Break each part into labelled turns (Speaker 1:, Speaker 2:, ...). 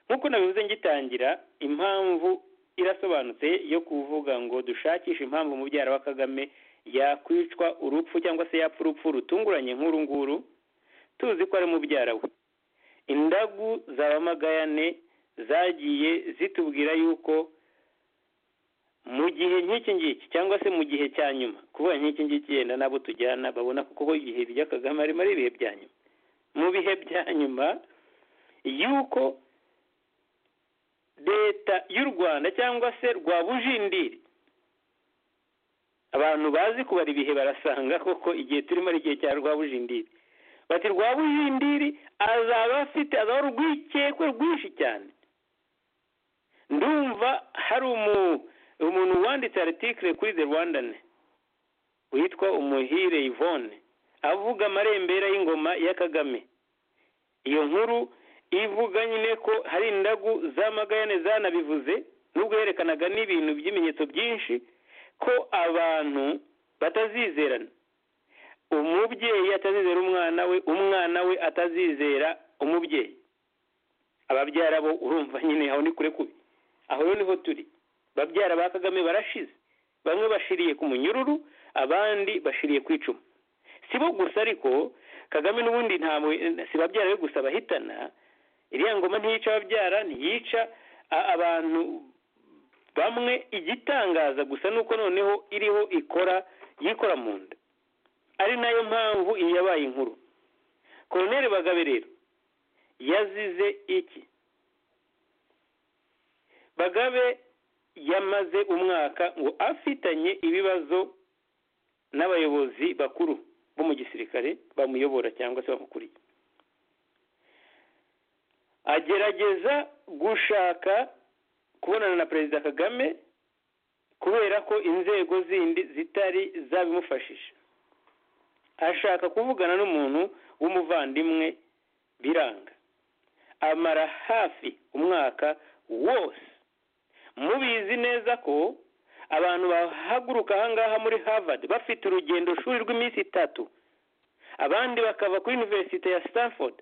Speaker 1: nk'uko nabivuze ngitangira impamvu irasobanutse yo kuvuga ngo dushakishe impamvu mubyara wa kagame yakwicwa urupfu cyangwa se yapfa urupfu rutunguranye nk'uru nguru tuzi ko ari mubyara we indagu za bamagayane zagiye zitubwira yuko mu gihe nk'iki ngiki cyangwa se mu gihe cya nyuma kuba nk'iki ngiki yenda nabo tujyana babona kuko ibihe bijya kagame arimo ari ibihe bya nyuma mu bihe bya nyuma yuko leta y'u rwanda cyangwa se rwa bujindiri abantu bazi kubara ibihe barasanga koko igihe turimo ari igihe cya rwa bujindiri bati rwa bujindiri azaba afite azaba urwikekwe rwinshi cyane ndumva hari umuntu wanditse aritikire kuri the rwandane witwa umuhire yvonne avuga amarembera y'ingoma ya kagame iyo nkuru ivuga nyine ko hari indagu z'amagayane zanabivuze nubwo yerekanaga n'ibintu by'ibimenyetso byinshi ko abantu batazizerana umubyeyi atazizera umwana we umwana we atazizera umubyeyi ababyara bo urumva nyine aho ni kure kubi aho rero niho turi babyara ba kagame barashize bamwe bashiriye ku munyururu abandi bashiriye ku icumu si bo gusa ariko kagame n'ubundi ntabwo si babyara be gusa bahitana iriya ngoma ntiyica ababyara ntiyica abantu bamwe igitangaza gusa ni uko noneho iriho ikora yikora mu nda ari nayo mpamvu iyi yabaye inkuru koroneri bagabe rero yazize iki bagabe yamaze umwaka ngo afitanye ibibazo n'abayobozi bakuru bo mu gisirikare bamuyobora cyangwa se bamukuriye agerageza gushaka kubonana na perezida kagame kubera ko inzego zindi zitari zabimufashije ashaka kuvugana n'umuntu w'umuvandimwe biranga amara hafi umwaka wose mubizi neza ko abantu bahaguruka ahangaha muri harvard bafite urugendo shuri rw'iminsi itatu abandi bakava kuri iniverisite ya stanford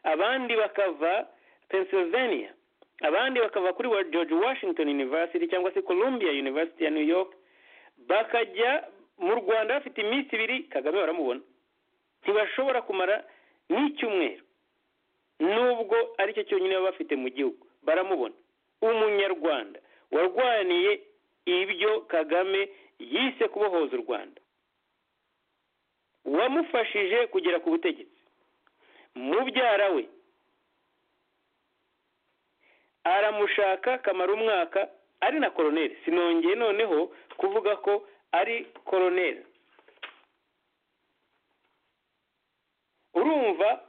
Speaker 1: abandi bakava pennsylvania abandi bakava kuri george washington university cyangwa se columbia university ya new york bakajya mu rwanda bafite iminsi ibiri kagame baramubona ntibashobora kumara n'icyumweru nubwo aricyo cyonyine baba bafite mu gihugu baramubona umunyarwanda warwaniye ibyo kagame yise kubohoza u rwanda wamufashije kugera ku butegetsi mubyara we aramushaka kamara umwaka ari na koroneri sinongeye noneho kuvuga ko ari koroneri urumva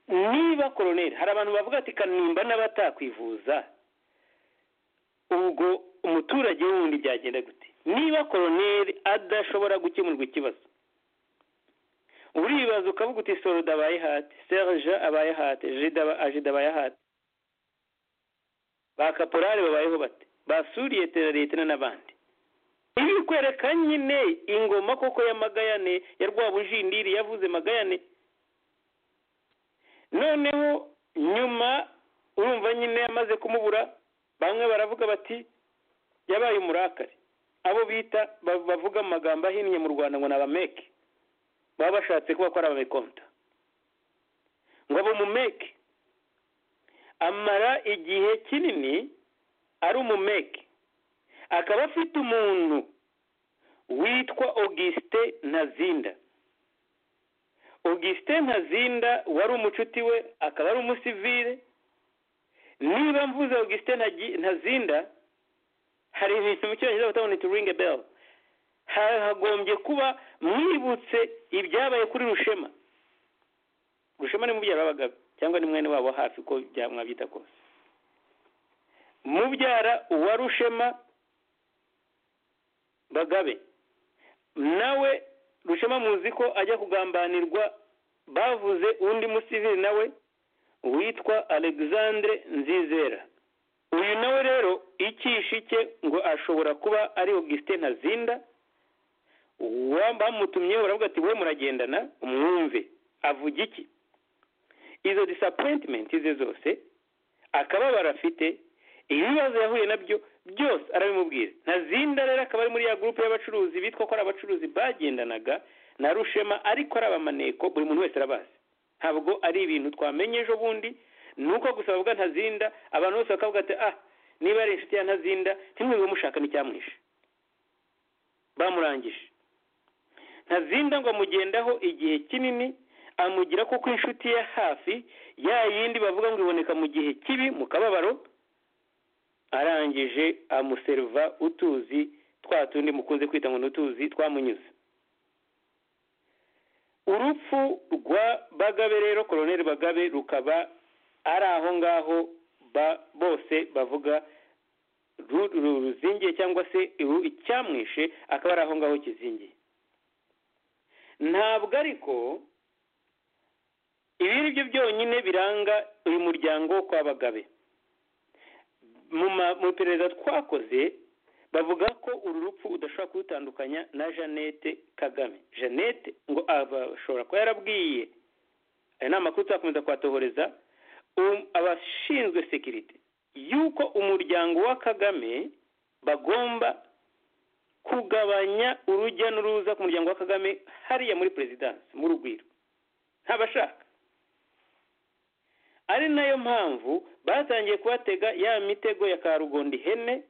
Speaker 1: niba koroneri hari abantu bavuga ati kanimba n'abatakwivuza ubwo umuturage wundi byagenda gute niba koroneri adashobora gukemurwa ikibazo uribaza ukavuga uti soroda abaye hati serge abaye hati ajida abaye hati ba kaporari babayeho bate basuriye teraretera n'abandi ibi bikwereka nyine ingoma koko ya magayane ya rwabujindiri yavuze magayane noneho nyuma urumva nyine yamaze kumubura bamwe baravuga bati yabaye umurakari abo bita bavuga mu magambo ahinnye mu rwanda ngo ni abameke baba bashatse kuba ko ari abamekonta ngo abo mumeke amara igihe kinini ari umumeke akaba afite umuntu witwa auguste ntazinda auguste ntazinda wari umucuti we akaba ari umusivire niba mvuze auguste ntazinda hari ibintu mu cyongereza batabona turinge bell hagombye kuba mwibutse ibyabaye kuri rushema rushema ni mubyara w'abagabo cyangwa ni mwene wabo hafi ko mwabyita kose mubyara wa rushema bagabe nawe rushema muzi ko ajya kugambanirwa bavuze undi musivili nawe witwa alexandre nzizera uyu nawe rero ikishi cye ngo ashobora kuba ari augustin ntazinda bamutumyeho baravuga ati we muragendana umwumve avuga iki izo disappointment ze zose akababaro afite ibibazo yahuye nabyo byose arabimubwira ntazinda rero akaba ari muri ya gurupe y'abacuruzi bitwa ko ari abacuruzi bagendanaga na rushema ariko ari abamaneko buri muntu wese arabazi ntabwo ari ibintu twamenye ejo bundi ni uko gusa bavuga ntazinda abantu bose bakavuga ati ah niba ari inshuti ya ntazinda ntimwibe mushaka n'icyamwishe bamurangije ntazinda ngo amugendaho igihe kinini amugira kuko inshuti ye hafi ya yindi bavuga ngo iboneka mu gihe kibi mu kababaro arangije amuseriva utuzi twa tundi mukunze kwita ngo ni utuzi twamunyuze urupfu rwa bagabe rero koroneri bagabe rukaba ari aho ngaho bose bavuga ruzingiye cyangwa se icyamwishe akaba ari aho ngaho kizingiye ntabwo ariko ibi ni byo byonyine biranga uyu muryango wo kwa bagabe mu iperereza twakoze bavuga ko uru rupfu udashobora kurutandukanya na jeannette kagame jeannette ngo ashobora kuba yarabwiye aya ni amakuru tuzakomeza kuhatohoreza abashinzwe sekirite y'uko umuryango wa kagame bagomba kugabanya urujya n'uruza ku muryango wa kagame hariya muri perezidansi mu rugwiro ntabashaka ari nayo mpamvu batangiye kubatega ya mitego ya karugondi hene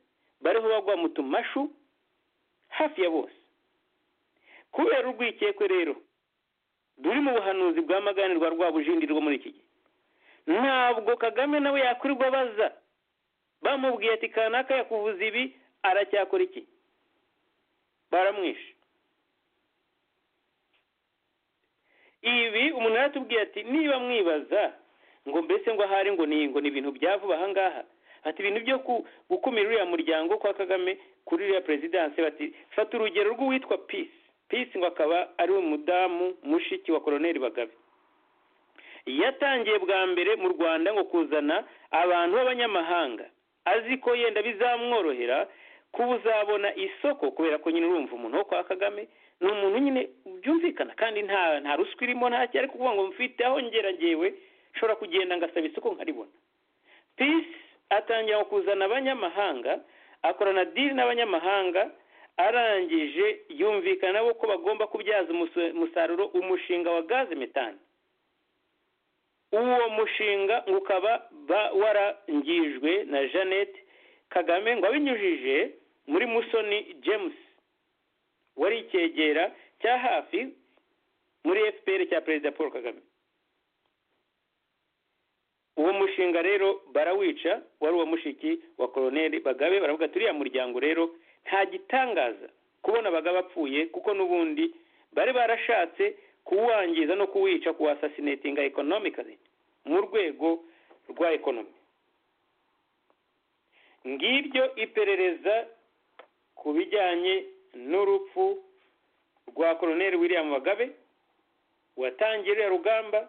Speaker 1: bariho bagwa mu tumashu hafi ya bose kubera urwikekwe rero ruri mu buhanuzi bwa magani rwa rwabujindi rwo muri iki gihe ntabwo kagame nawe yakwirirwa abaza bamubwiye ati kanaka yakuvuza ibi aracyakora iki baramwishe ibi umuntu yaratubwiye ati niba mwibaza ngo mbese ngo ahari ngo ni ngo ni ibintu bya vuba ahangaha ati ibintu byo gukumira uriya muryango kwa kagame kuri uriya perezidanse bati fata urugero rw'uwitwa pisi pisi ngo akaba ari umudamu mushiki wa koroneri bagabe yatangiye bwa mbere mu rwanda ngo kuzana abantu b'abanyamahanga azi ko yenda bizamworohera kuba uzabona isoko kubera ko nyine urumva umuntu wo kwa kagame ni umuntu nyine byumvikana kandi nta ruswa irimo nta cyari kuvuga ngo mfite aho ngera ngewe nshobora kugenda ngasaba isoko nkaribona pisi atangira kuzana abanyamahanga akorana diri n'abanyamahanga arangije yumvikana nabo ko bagomba kubyaza umusaruro umushinga wa gaze metani uwo mushinga ngo ukaba warangijwe na jeannette kagame ngo abinyujije muri musoni james wari icyegera cya hafi muri fpr cya perezida paul kagame uwo mushinga rero barawica wari uwo mushiki wa koroneri bagabe baravuga ati uriya muryango rero nta gitangaza kubona abagabo apfuye kuko n'ubundi bari barashatse kuwangiza no kuwica kuwasasinatinga ekonomikari mu rwego rwa ekonomi ngiryo iperereza ku bijyanye n'urupfu rwa koroneri william bagabe watangiye uriya rugamba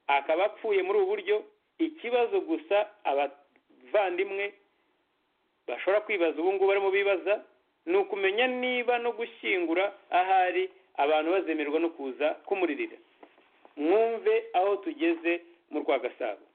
Speaker 1: akaba apfuye muri ubu buryo ikibazo gusa abavandimwe bashobora kwibaza ubu ngubu barimo bibaza ni ukumenya niba no gushyingura ahari abantu bazemerwa no kuza kumurira mwumve aho tugeze mu rwa gasabo